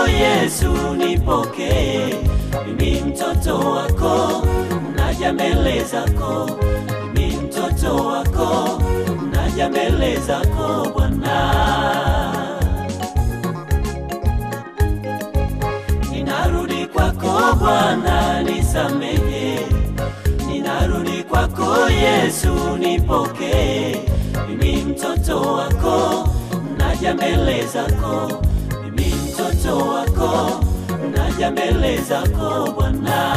Yesu, nipokee. Mimi mtoto wako, naja mbele zako. Mimi mtoto wako, naja mbele zako Bwana. Ninarudi kwako Bwana, nisamehe. Ninarudi kwako Yesu, nipokee. Mimi mtoto wako, naja mbele zako. Mimi mtoto wako, naja mbele zako Bwana.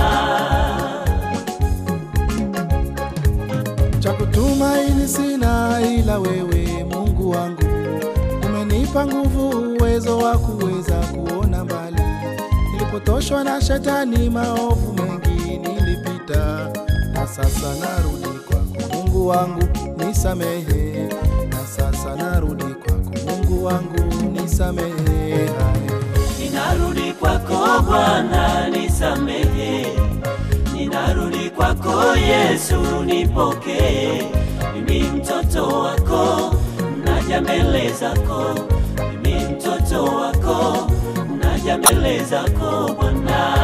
cha kutumaini sina ila wewe Mungu wangu, umenipa nguvu, uwezo wa kuweza kuona mbali. Nilipotoshwa na shetani, maovu mengi nilipita, na sasa narudi kwako Mungu wangu, nisamehe. Na sasa narudi kwako Mungu wangu, nisamehe. Hai. Ninarudi kwako Bwana, nisamehe. Ninarudi kwako Yesu, nipokee. Mimi mtoto wako, naja mbele zako. Mimi mtoto wako, naja mbele zako Bwana.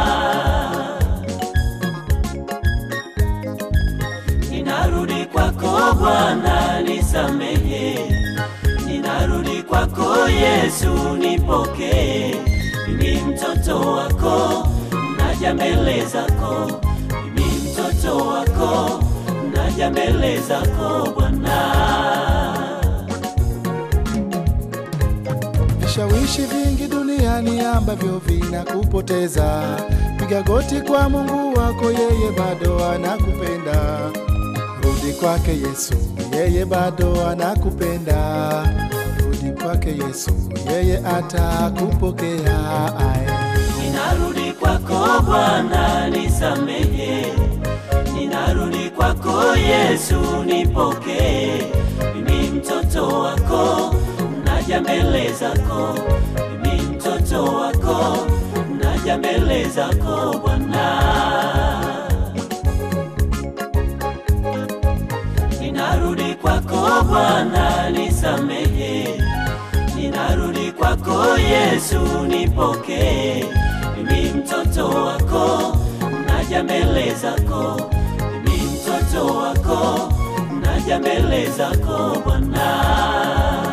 Ninarudi kwako Bwana, nisamehe. Ninarudi kwako Yesu, nipokee. Mimi mtoto wako, naja mbele zako. Mimi mtoto wako, naja mbele zako Bwana. Vishawishi vingi duniani ambavyo vinakupoteza, piga goti kwa Mungu wako, yeye bado anakupenda. Rudi kwake Yesu, yeye bado anakupenda. Rudi kwake Yesu, yeye atakupokea. Ae. Ninarudi kwako Bwana, nisamehe. Ninarudi kwako Yesu, nipokee. Mimi mtoto wako, naja mbele zako. Mimi mtoto wako, naja mbele zako Bwana. Ninarudi kwako Bwana, nisamehe. Ninarudi kwako Yesu, nipokee. Mimi mtoto wako, naja mbele zako. Mimi mtoto wako, naja mbele zako Bwana.